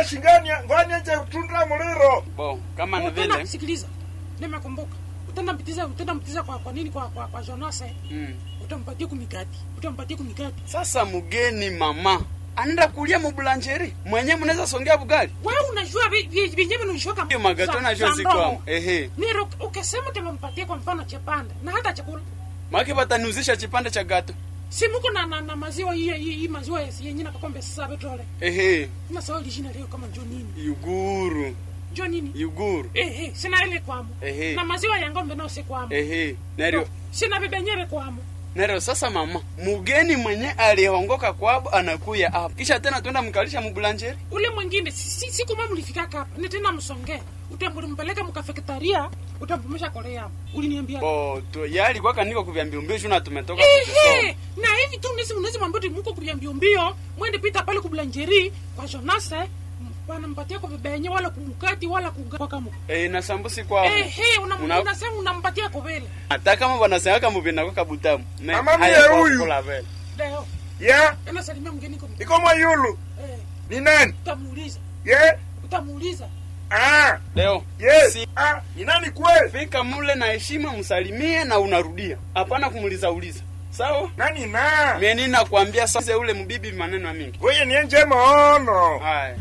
na shingani ngwani nje tundra muliro bo kama ni Utenda, vile sikiliza, nimekumbuka. Utenda mpitiza, utenda mpitiza kwa kwa nini kwa kwa, kwa Jonas eh? mm. Utampatia kumikati, utampatia kumikati. sasa mgeni mama anaenda kulia mubulanjeri mwenye mnaweza songea bugali Wewe unajua vi- vi- vyenyewe vinashoka. hiyo magato najua zikwamo ehe Nero ukisema utampatia kwa mfano chepanda na hata chakula. maki wataniuzisha chipande cha gato Si muko na, na, na maziwa hii hii hii maziwa yenye na kakombe sasa betole. ehe Na sawa jina leo kama njo nini? yuguru Njo nini? yuguru Eh eh, sina ile kwamo. Ehe. Na maziwa ya ng'ombe nao si kwamo. ehe neryo Sina bibenyere kwamo. neryo sasa mama mugeni mwenye alihongoka kwabo anakuya hapa kisha tena twenda mkalisha mubulanjeri ule mwingine si- si- siku mama ulifika hapa ni tena msongee utambulimpeleka mkafeketaria utampumisha korea uliniambia bo tu yali kwaka niko kuvyambia mbio shuna tumetoka kukisoma ehe na hivi tu nisi unaweza mwambia ati muko kulia mbio mbio mwende pita pale kublanjeri kwa jonase wanampatia kwa vibenye wala kumukati wala kugakamo eh na sambusi kwabo ehe Una- una- unasema unampatia kwa vile hata kama wanasemaka mubina kwa kabutamu Me- Mama haya mie kwa huyu. kukula vele. leo ya anasalimia mgeni kwa iko mwayulu eh ni nani utamuuliza ye utamuuliza ah leo yes Si- ah ni nani kweli fika mule na heshima msalimie na unarudia hapana kumuliza uliza sawa nani na mimi nakwambia sasa ule mbibi maneno mingi wewe ni nje maono haya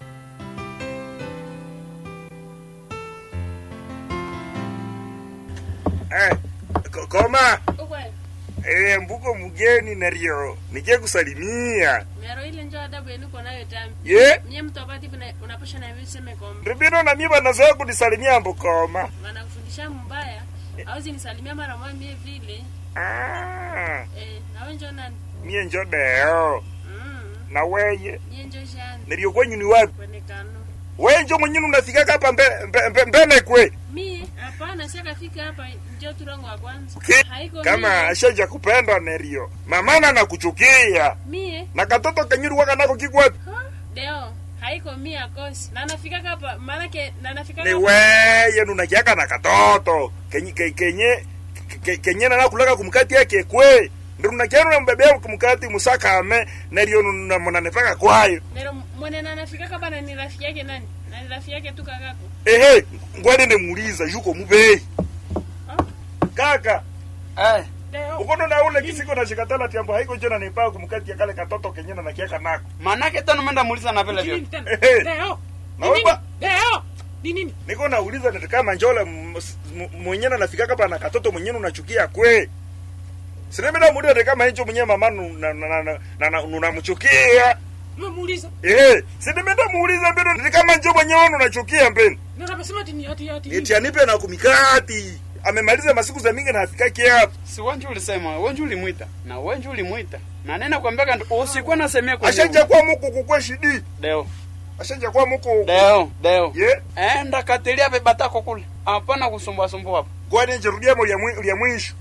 eh ko- koma ukwe eh mbuko mgeni nario nije kusalimia mero ile njo adabu yenu uko nayo tambi ye nye mtu apati vina- unapasha na hivi useme kombe ndibino na mimi banazoea kunisalimia mbukoma wanakufundisha mbaya auzi nisalimia mara moja mie vile ah eh, nawe njo nani mie njo deo mm, na weye nye njo shani nario kwenyu ni wapi kuonekano weye njo mwenyini unafikaka hapa mbe- mbe- mbe- mbele kwe mie hapana siakafika hapa njo turango wa kwanza Ki- haiko kama mie, ashaja kupenda nerio mamana nakuchukia mie na katoto kenyuri waka nako kikwapi ha? deo haiko mie akosi na nafikaka hapa maanake na nafikaka ni hapa- weye nunakiaka na katoto kenye ke- kenye ke- kenye nanakulaka kumkati yake kwe ndirunakianu nambebea kumkati musakame nerio munanepaka kwayo Nero mwene na nafikaka hapa na ni rafiki yake nani na ni rafiki yake tu kakako ehe ngwani nemuuliza yuko mubei Ah. kaka eh leo ukono na ule kisiko na shikatala tiambo haiko jona nipaa kumkati ya kale katoto kenye nakiaka nako manake tena menda muuliza na vile Nini vile tena? Ehe. leo Na Ni nini? wewe- leo ni nini niko nauliza niti kama njole m- s- m- mwenyene nafikaka pa na katoto mwenyene unachukia kwe sinemena muliza ni kama hicho mwenyewe mama nu- na- na- na- na- na- unamuchukia umemuuliza ehe sinimenda muuliza mbeno niti kama njo mwenyewe unachukia mbeni na namesema ati ni ati ati eti anipe na kumikati amemaliza masiku za mingi na afikaki hapa si wenju ulisema wenju ulimwita na wenju ulimwita na nena kwambia usikuwa nasemea kwenye ashanja kwa muku kukwe shidi deo ashanja kwa muku deo deo ye enda katilia vibatako kule hapana kusumbua sumbua hapo kwani njirudia mu lya mwi- lya mwisho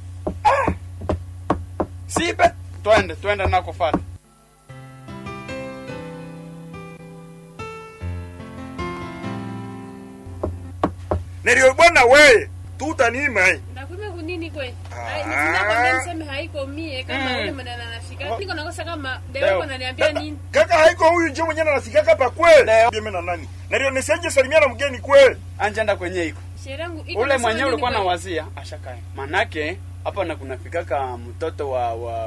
sipe twende twende nakufata neryo bwana weye tutanima ndakume kunini kwe Ah. Ai, nisinakwambia niseme haiko mie kama Mm. ule mwenye anafika Oh. niko nakosa kama Deo. deo naniambia nini kaka haiko huyu njo mwenyewe anafikaka pa kwe Leo. Bieme na nani neryo nisenje salimia na mgeni kwe anjenda kwenye iko sherehe yangu iko ule nasema mwenyewe nini ulikuwa kwe? na wazia ashakae manake hapa na kunafikaka mtoto wa, wa